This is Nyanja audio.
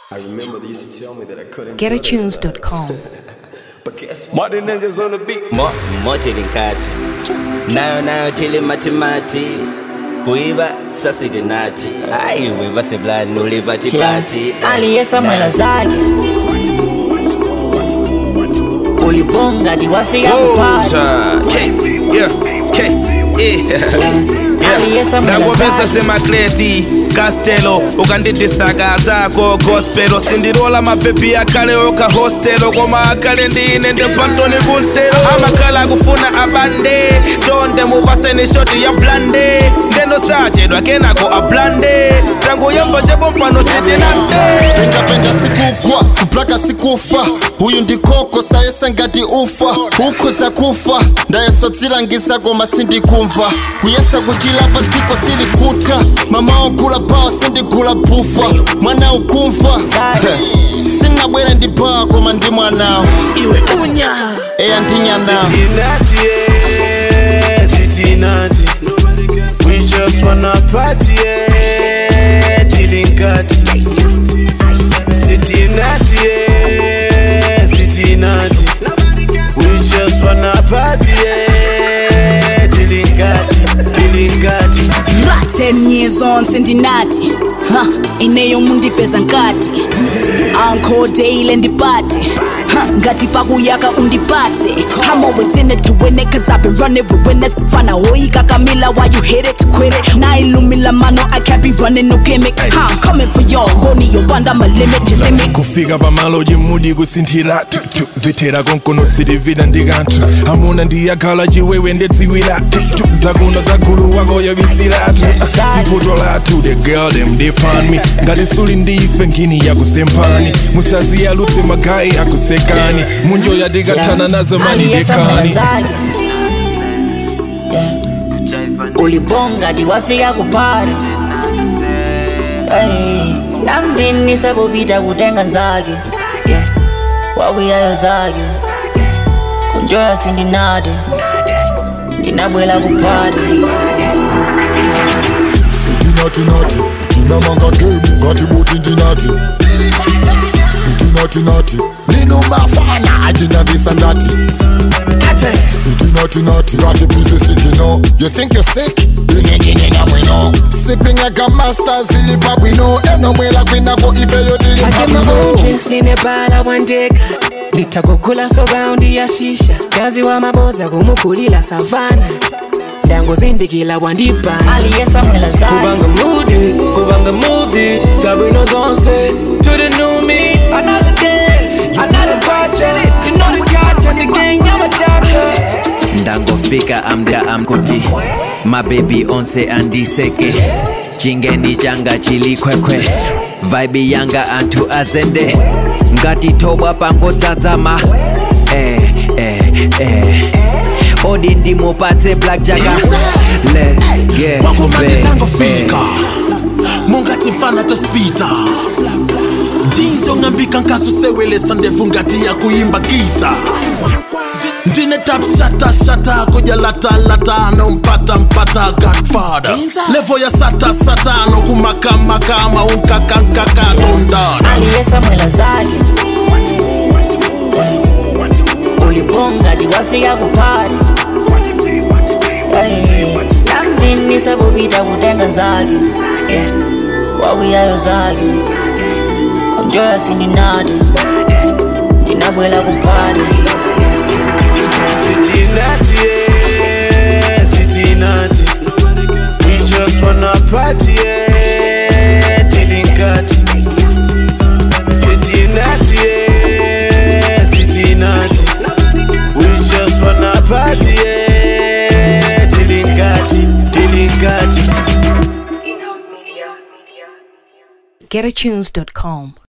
I remember they used to tell me that I couldn't GetAtunes.com. But guess what? Martin Ninjas on the beat. Mo, moja linkati nayo nayo tili matimati kuiba sasidinati aiwe baseblani ulipatipati aliyesa mwela zake ulibonga diwafika kupata Yeah, K, yeah. aliyesa mwela ndangomesa zake semakleti kastelo ukandidisaka zako gospelo sindirola mapepi akale oka hostelo koma akale ndine ndepantoni kuntelo amakhala akufuna abande tonde mupaseni shoti ya blande ndeno sachedwa kenako ablande tangoyamba chebompano sitinande pendapenda sikugwa kuplaka sikufa uyu ndikoko sayesa ngati ufa ukhoza kufa ndayesodzilangiza koma sindikumva kuyesa kuchilapa dziko silikuta mama ogula pawa sindigula bufa mwana ukumva sinabwera ndi pawa koma ndi mwanawo iwe unya eya ndinyanawo Cincinnati, yeah, Cincinnati. We just wanna party, yeah, Chilingati. Cincinnati, yeah, Cincinnati. We just wanna party, yeah, Chilingati, Chilingati. Right, 10 years on sendinati ha ineyo mundipeza nkati anko daily ndipate ha ngati pakuyaka undipatse I'm always in it to win it cause I've been running with winners fana hoika kamila why you hit it quit it nailumila mano I can't be running no gimmick ha I'm coming for y'all goni yobanda my limit just in me kufika pamalo chimudi kusinthira tutu zithera konkono sitivita ndikanthu amuna ndiyakhala chiwewe ndedziwira tutu zakuno zagulu wakoyo bisiratu sivuto lathu the girl them depan me ngati suli ndife ngini yakusempani musaziyalutse magayi akusekani munjo yatikathana nazo mani aliyesa mwela dekani zake Yeah. ulibonga diwafika kupata Hey, namvinisa kupita kutenga nzake Yeah. wakuyayo zake kunjoya sindinade ndinabwela kupata sitinatinati tinamanga game ngati buti ndinati sitinatinati nino mafana ajinavisa ndati sitinatinati ngati bizi sikino you think you're sick inendinena mwino sipping like a master zilipa bwino enomwela kwinako ifeyo I tilipa get my own bwino drinks ninebala wandeka nditakugula surround ya shisha kazi wa maboza kumukulila savana ndangozindikila wandipana aliyesa mwela zake Kubanga moody, kubanga movie. Sabrina Zonse to the new me. Another day, another question. You know the catch and the gang, I'm a chapter. ndangofika amda amkuti mabebi onse andiseke chingeni changa chilikwekwe vaibi yanga anthu azende ngati thobwa pangodzadzama eh, eh, eh. odi ndimupatse black jaga let's get wakomande back, tangofika back. mungati mfana tospita ndizo ng'ambika nkasusewelesa ndevu ngati ya kuimba gita ndine tap shata shata kuja lata lata no mpata mpata godfather levo ya sata sata no kumakamaka maunkakanka tondana aliyesa mwela zake ulibonga diwafika kupata Hey, namvinisa kupita kutenga nzake Yeah. wakuyayo zake kunjoya sindinade ndinabwela kupata Cincinnati, yeah, Cincinnati. We just wanna party, yeah, Chilingati. Cincinnati, yeah, Cincinnati. We just wanna party, yeah, Chilingati, Chilingati. GetAtunes.com.